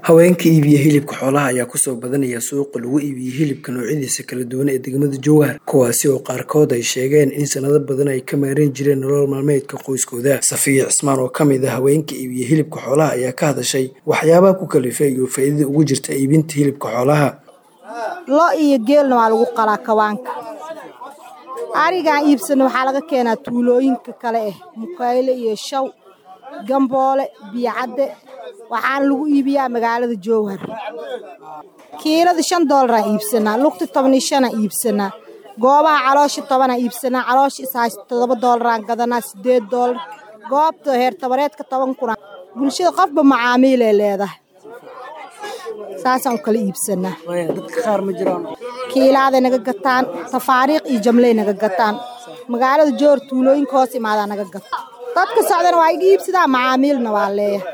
Haweenka iibiya hilibka xoolaha ayaa ku soo badanaya suuqa lagu iibiyo hilibka noocyadiisa kala duwan ee degmada Jowhar kuwaasi oo qaarkood ay sheegeen in sanado badan ay ka maareyn jireen nolol maalmeedka qoyskooda. Safiya Cismaan oo ka mid ah haweenka iibiya hilibka xoolaha ayaa ka hadashay waxyaabaha ku kalifay iyo faa'iidada ugu jirta iibinta hilibka xoolaha. Lo iyo geelna waa lagu qalaa kawaanka. Arigaan iibsano waxaa laga keenaa tuulooyinka kale eh Mukayle iyo Shaw, Gamboole, Biyacadde waxaana lagu iibiyaa magaalada Jowhar. Kiilada shan doolar aan iibsanaa, lugta toban iyo shan aan iibsanaa, goobaha caloosha toban aan iibsanaa, caloosha is haysta todoba doolar aan gadanaa sideed doolar, goobta heer tabareedka toban kun aan bulshada qofba macaamiil ay leedahay. Saasaan u kala iibsanaa. Dadka qaar ma jiraan Kiilaaday naga gataan, tafaariiq iyo jamley naga gataan. Magaalada Jowhar tuulooyinka hoos imaadaa naga gata. Dadka socdana waa iga iibsadaa macaamiilna waa leeyahay.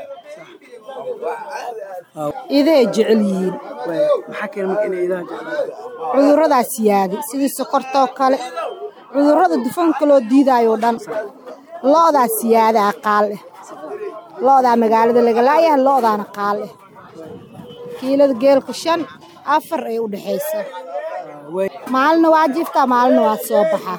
Iday jecel yihiin. maxaa keena marka inay idaha jeclaan? Cudurradaa siyaaday sidii sokortoo kale. Cudurrada dufanka loo diidaayo oo dhan. Lo'daa siyaadaa qaal eh. Lo'daa magaalada laga laayahay lo'daana qaal eh. Kiilada geelka shan afar ay u dhaxaysaa. Maalina waa jiftaa maalina waa soo baxaa.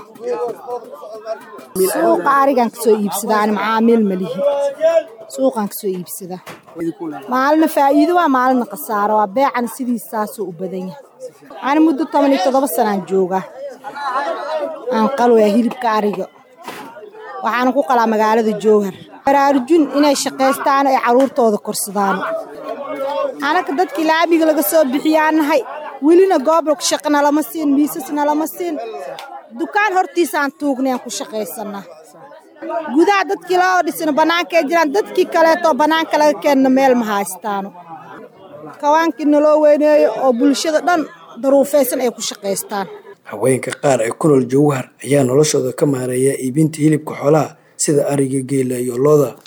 Suuqa arigaan kasoo iibsadaa ani macaamiil ma lihi. Suuqaan kasoo iibsadaa. Maalina faa'iido waa maalina khasaaro waa beecana sidiisaasoo u badan yahay. Ani muddo toban iyo toddoba sanaan joogaa. Aan qalooyaa hilibka ariga. Waxaana ku qalaa magaalada Jowhar. Baraarujin inay shaqaystaan ay caruurtooda korsadaan. Anaka dadkii laamiga laga soo bixiyaan nahay. Welina goob shaqo nalama siin, miisas nalama siin. Dukaan hortiisaan tuugnay aan ku shaqaysanaa. Gudaha dadkii loo dhisana bannaanka ay jiraan dadkii kaleeto bannaanka laga keenna meel ma haystaano. Kawaankii naloo weyneeyo oo bulshada dhan daruufaysan ay ku shaqaystaan. Haweenka qaar ee ku nool Jowhar ayaa noloshooda ka maareeya iibinta hilibka xoolaha sida ariga, geela iyo lo'da.